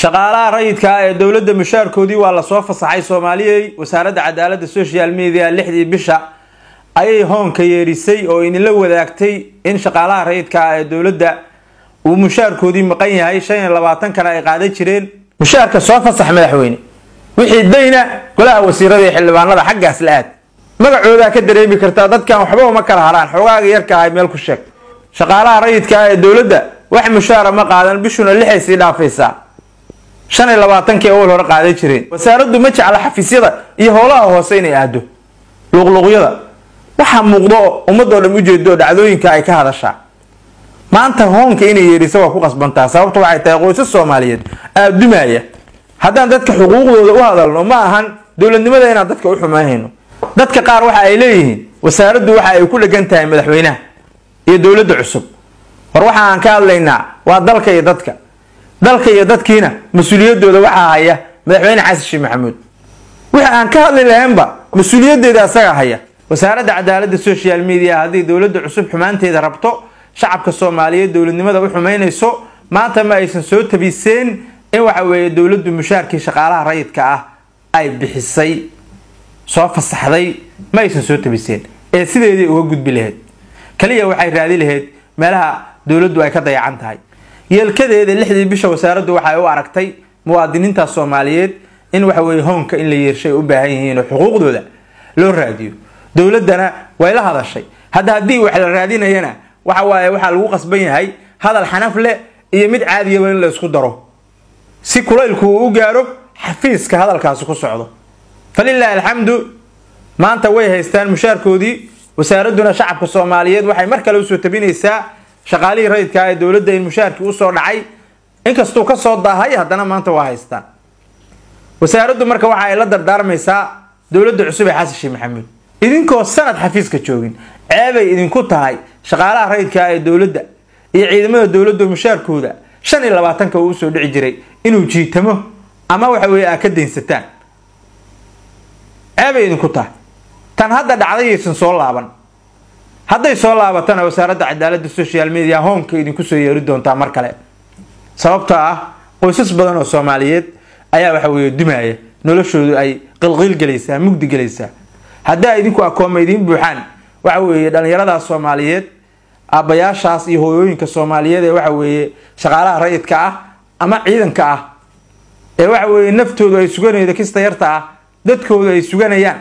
shaqaalaha rayidka ah ee dowladda mushaarkoodii waa lasoo fasaxay soomaaliyey wasaaradda cadaaladda social media lixdii bisha ayay hoonka yeerisay oo idinla wadaagtay in shaqaalaha rayidka ah ee dowladda uu mushaarkoodii maqan yahay shan iyo labaatankana ay qaadan jireen mushaarka soo fasax madaxweyne wixii dayna golaha wasiirada iyo xildhibaanada xaggaas la aad magacoodaa ka dareemi kartaa dadkan waxba uma kala haraan xoogaaga yarka ahay meel ku sheeg shaqaalaha rayidka ah ee dowladda wax mushaara ma qaadan bishuna lixay sii dhaafaysaa shan iyo labaatankii awal hore qaadan jireen wasaaraddu ma jecla xafiisyada iyo howlaha hoose inay aado luqluqyada waxaa muuqdo ummadoo dhan ujeedo dhacdooyinka ay ka hadashaa maanta hoonka inay yeedhisa waa ku qasbantaa sababta waxay tahay qoysas soomaaliyeed aadumaya haddaan dadka xuquuqdooda u hadalno ma ahan dowladnimada inaan dadka u xumaynayno dadka qaar waxa ay leeyihiin wasaaraddu waxa ay ku dhegan tahay madaxweynaha iyo dowladda cusub war waxa aan ka hadlaynaa waa dalka iyo dadka dalka iyo dadkiina mas-uuliyadooda waxaa haya madaxweyne xasan sheekh maxamuud wixi aan ka hadli lahaynba mas-uuliyadeeda asaga haya wasaaradda cadaaladda social media haddii dowladda cusub xumaanteeda rabto shacabka soomaaliyeed dowladnimada u xumaynayso maanta ma aysan soo tabiseen in waxa weeye dowladdu mushaarkii shaqaalaha rayidka ah ay bixisay soo fasaxday ma aysan soo tabiseen ee sideedii uga gudbi lahayd kaliya waxay raadi lahayd meelaha dowladdu ay ka dayacan tahay yeelkadeeda lixdii bisha wasaaraddu waxay u aragtay muwaadiniinta soomaaliyeed in waxa weye hoonka in la yeershay u baahan yihiin oo xuquuqdooda loo raadiyo dowladdana way la hadashay hadda haddii wax la raadinayana waxa waaye waxaa lagu qasban yahay hadal xanaf leh iyo mid caadiyaba in la isku daro si kulaylku uu u gaaro xafiiska hadalkaasi ku socdo falilaahi alxamdu maanta way haystaan mushaarkoodii wasaaradduna shacabka soomaaliyeed waxay mar kale usoo tabinaysaa shaqaalihii rayidka ee dowladda in mushaarkii usoo dhacay inkastuu kasoo daahay haddana maanta waa haystaan wasaaraddu marka waxa ay la dardaarmaysaa dowladda cusub ee xasan sheekh maxamuud idinkoo sanad xafiiska joogin ceebay idinku tahay shaqaalaha rayidka ee dowladda iyo ciidamada dowladda mushaarkooda shan iyo labaatanka uu usoo dhici jiray inuu jiitamo ama waxa weye aa ka daynsataan ceebay idinku tahay tan hadda dhacdayaysan soo laaban hadday soo laabatana wasaaradda cadaaladda social media hoonka idinku soo yeeri doontaa mar kale sababtoo ah qoysas badan oo soomaaliyeed ayaa waxa weye dumaya noloshoodu ay qilqiil gelaysaa mugdi gelaysaa haddaa idinku akooma idiin buuxaan waxa weeye dhallinyaradaas soomaaliyeed aabbayaashaas iyo hooyooyinka soomaaliyeed ee waxa weeye shaqaalaha rayidka ah ama ciidanka ah ee waxa weeye naftoodu ay suganaydo kista yarta ah dadkoodu ay suganayaan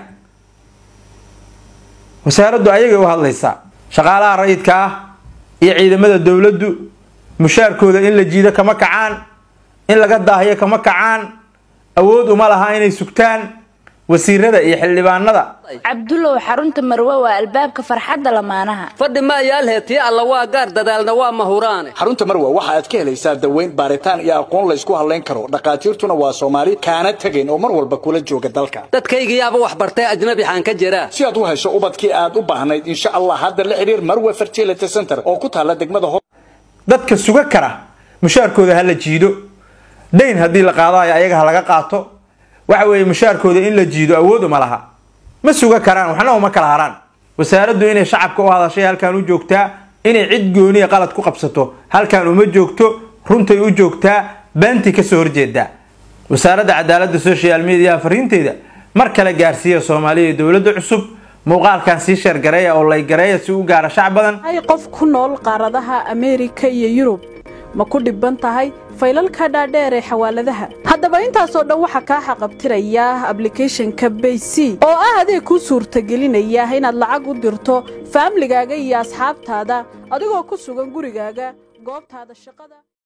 wasaaraddu ayagay u hadlaysaa shaqaalaha rayidka ah iyo ciidamada dowladdu mushaarkooda in la jiido kama kacaan in laga daahiyo kama kacaan awood uma laha inay sugtaan wasiirada iyo xildhibaanada cabdulow xarunta marwe waa albaabka farxadda lamaanaha fadhi ma yaalhee tii alla waa gaar dadaalna waa mahuraane xarunta marwe waxa aad ka helaysaa daweyn baaritaan iyo aqoon laysku hadlayn karo dhakhaatiirtuna waa soomaali kaana tegayn oo mar walba kula jooga dalka dadkaygiyaaba wax bartay ajnabi xaan ka jiraa si aad u hesho ubadkii aad u baahnayd insha allah hadda la xidhiir marwe fertility center oo ku taalla degmada ho dadka suga kara mushaarkooda ha la jiido dayn haddii la qaadayo ayaga ha laga qaato waxa weeye mushaarkooda in la jiido awood uma laha ma suga karaan waxna uma kala haraan wasaaraddu inay shacabka u hadashay halkaan u joogtaa inay cid gooniya qalad ku qabsato halkaan uma joogto runtay u joogtaa beentii kasoo horjeedaa wasaaradda cadaaladda social media fariinteeda mar kale gaarsiiya soomaaliya iyo dowladda cusub muuqaalkan sii sheergareeya oo laygareeya si u gaara shac badan ay qof ku nool qaaradaha ameerika iyo yurub ma ku dhibban tahay faylalka dhaadheer ee xawaaladaha haddaba intaasoo dhan waxaa kaa xaqabtiraya ablicathonka bayc oo ah adeeg kuu suurtagelinaya inaad lacag u dirto faamligaaga iyo asxaabtaada adigoo ku sugan gurigaaga goobtaada shaqada